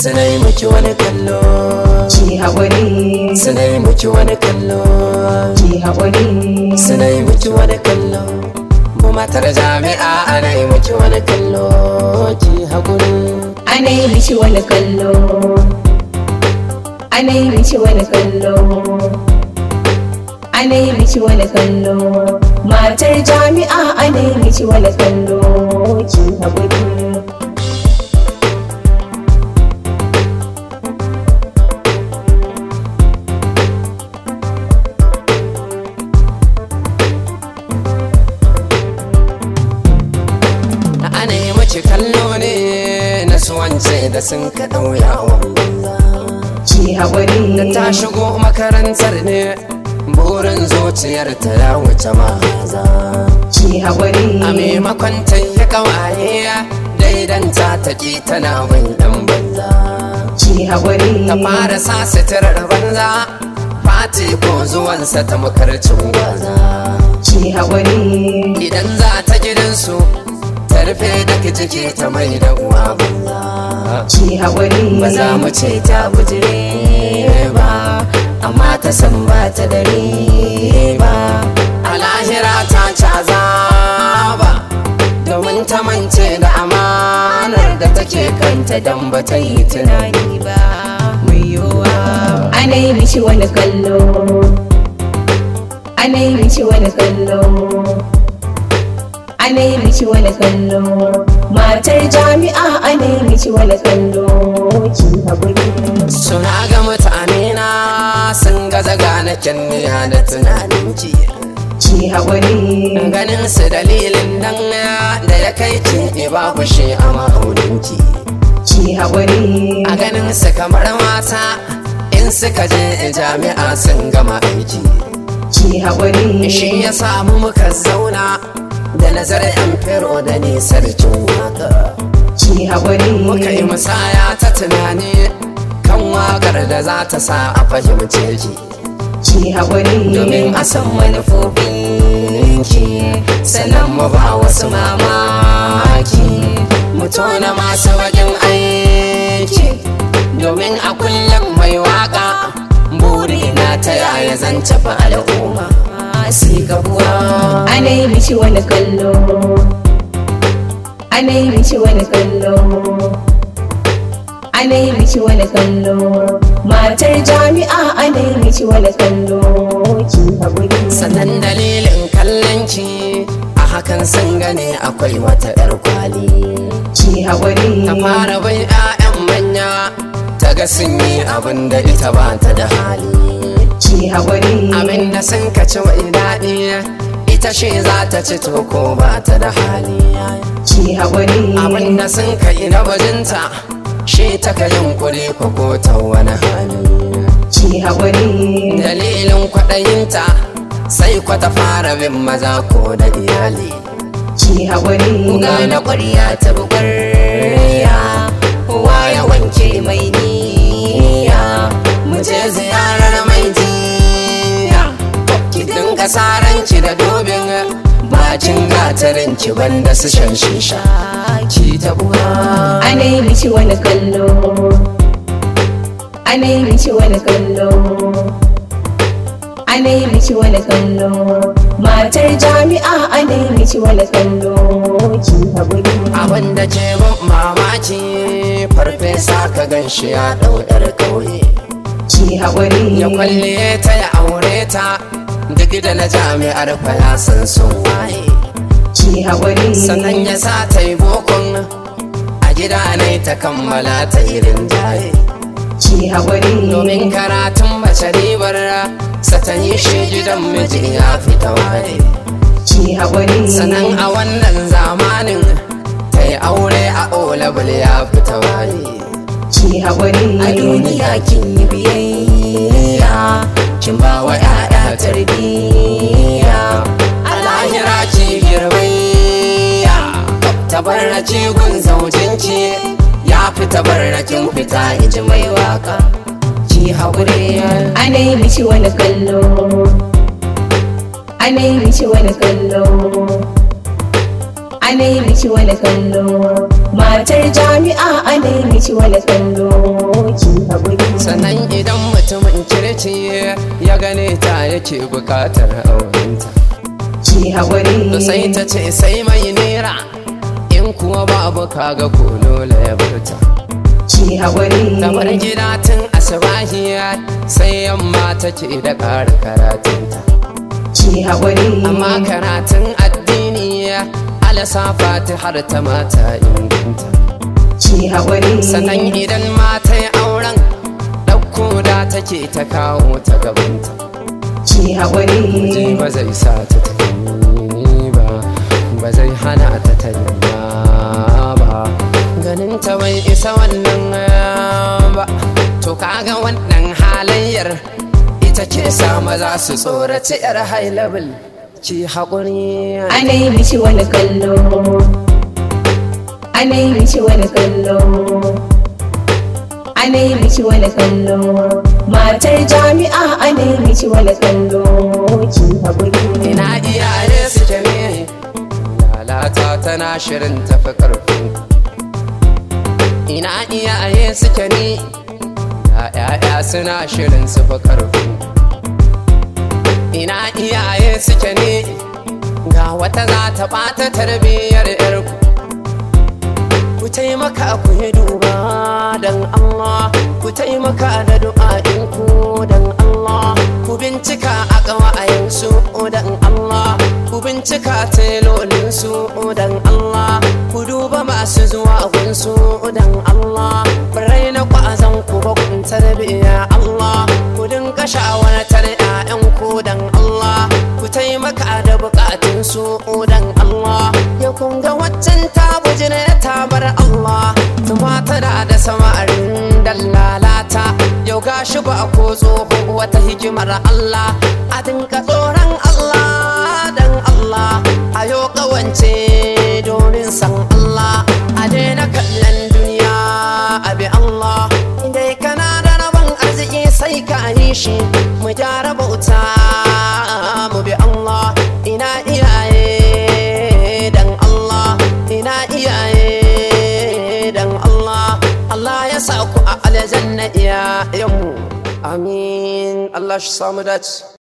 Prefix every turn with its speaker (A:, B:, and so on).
A: suna yi miki wani kallo
B: ki haƙuri
A: suna yi miki wani kallo
B: ki haƙuri
A: suna yi miki wani kallo mu matar jami'a ana yi miki wani kallo ki haƙuri
B: ana yi miki wani kallo ana yi miki wani kallo ana yi miki wani kallo matar jami'a ana yi miki wani kallo ki haƙuri
A: ana yi miki kallo ne na suwance da sun ka ɗauya banza
B: ki haƙuri
A: da ta shigo makarantar ne burin zuciyar ta ya wuce mahaza
B: ki haƙuri
A: a maimakon ta yi kawaye daidanta ta ki tana bin dan banza
B: ki haƙuri
A: ta fara sa suturar banza fati ko zuwansa ta makarcin gwaza
B: ki haƙuri
A: idan za ta gidansu ta rufe da jiki ta mai da uwa banza
B: ki haƙuri
A: ba za mu ce ta bujire ba amma ta san ba ta dare ba a lahira ta caza ba domin ta mance da amanar da take kanta don ba ta yi tunani ba mai yiwuwa
B: ana yi miki wani kallo ana yi miki wani kallo ana yi miki wani kallo matar jami'a ana yi miki wani kallo ki haƙuri
A: suna ga mutane na sun gaza gane kyanniya da tunanin ki
B: ki haƙuri
A: ganin su dalilin nan da ya kai ki ba shi a ma'auninki
B: ki haƙuri
A: a ganin su kamar mata in suka je jami'a sun gama aiki
B: ki haƙuri
A: shi ya samu muka zauna da nazarin yan fero da nisar waka
B: ki haƙuri
A: muka yi musaya ta tunani kan wakar da za ta sa a fahimce ki
B: ki haƙuri
A: domin a san manufofinki sannan mu ba wasu mamaki mu tona masu wajen aiki domin a kullum mai waka burina ta yaya zan tafi al'umma si gabuwa
B: ana yi miki wani kallo ana yi miki wani kallo ana yi miki wani kallo matar jami'a ana yi miki wani kallo ki haƙuri
A: sannan dalilin kallonki a hakan sun gane akwai wata 'yar kwali
B: ki haƙuri
A: ta fara bai 'ya'yan manya ta ga sun yi abin da ita ba ta da hali
B: ki haƙuri
A: abin da sun kaci mai daɗi ita ce za ta ci to ko ba ta da hali
B: ki haƙuri
A: abin da sun kai na bajinta shi ta ka yunkuri ko ko ta wani hali
B: ki haƙuri
A: dalilin kwaɗayinta sai kwa ta fara bin maza ko da iyali
B: ki haƙuri
A: Kuga na ƙwarya ta buƙarya Kowa ya wanke mai niyya Mu je ziyarar mai jiya Ki dinga saranki da dobin Bacin gatarinki banda su shan shisha Ki ta uwa
B: ana yi miki wani kallo ana yi miki wani kallo ana yi miki wani kallo matar jami'a ana yi miki wani kallo ki haƙuri
A: Abin da ke ban mamaki Farfesa ka gan shi ya ɗaudar ƙauye
B: ki haƙuri
A: ya kwalle ta ya aure ta duk da na jami'ar fa san sun waye
B: ki haƙuri
A: sannan ya sa ta yi bokon a gida ne ta kammala ta irin jaye
B: ki haƙuri
A: domin karatun mace ribar sa ta yi shi gidan miji ya fita waye
B: ki haƙuri
A: sannan a wannan zamanin ta yi aure a olabul ya fita waye
B: ki haƙuri
A: a duniya kin yi biyayya kin ba wa 'ya'ya tarbiyya a lahira ki girbayya tabarraci gun zaujinki ya fi tabarrakin fita iji mai waka ki haƙuri
B: ana yi miki wani kallo ana yi miki wani kallo ana yi miki wani kallo matar jami'a a nemi ci wani kallo ki haƙuri
A: sannan idan mutumin kirki ya gane ta yake bukatar aurenta
B: ki haƙuri
A: to sai ta ce sai mai nera in kuwa babu kaga ko dole ya barta
B: ki haƙuri
A: ta bar gida tun asibahi sai yamma take da ƙara karatunta
B: ki haƙuri
A: amma karatun addini alasafa ta har ta mata inganta
B: ki haƙuri
A: sannan idan mata yi auren ɗauko da take ta kawo ta gabanta
B: ki
A: ji
B: haƙuri
A: ba zai sa ta tafi ba ba zai hana ta tanya ba ganin ta bai isa wannan ba to kaga wannan halayyar ita ke sa maza su tsoraci yar high level ki haƙuri
B: a nemi ci wani kallo a nemi ci wani kallo a nemi ci wani kallo matar jami'a a nemi ci wani kallo ki haƙuri
A: ina iyaye suke ne lalata tana shirin tafi ƙarfin ina iyaye suke ne ya'ya suna shirin su fi ƙarfin ina iyaye suke ne ga wata za ta ɓata tarbiyyar yarku ku taimaka ku yi duba don Allah ku taimaka da du'a'inku don Allah ku bincika a ƙawayensu don Allah ku bincika telolinsu don Allah ku duba masu zuwa gunsu don Allah birai na ƙwazon ku ba kun tarbiyya Allah ku dinga shawartar 'ya'yanku don Allah ku taimaka da bukatunsu don Allah ya kunga waccan ta bujire ta bar Allah tumata da da samarin dallalata yau gashi ba ko tsoho wata hikimar Allah a dinka tsoron Allah dan Allah a yau kawance domin san Allah a daina kallon duniya a bi Allah dai kana da rabon arziki sai ka yi shi mu gyara bauta mu bi Allah ina iyaye dan Allah ina iyaye dan Allah Allah ya sa ku a aljanna iyayenmu amin Allah shi samu dace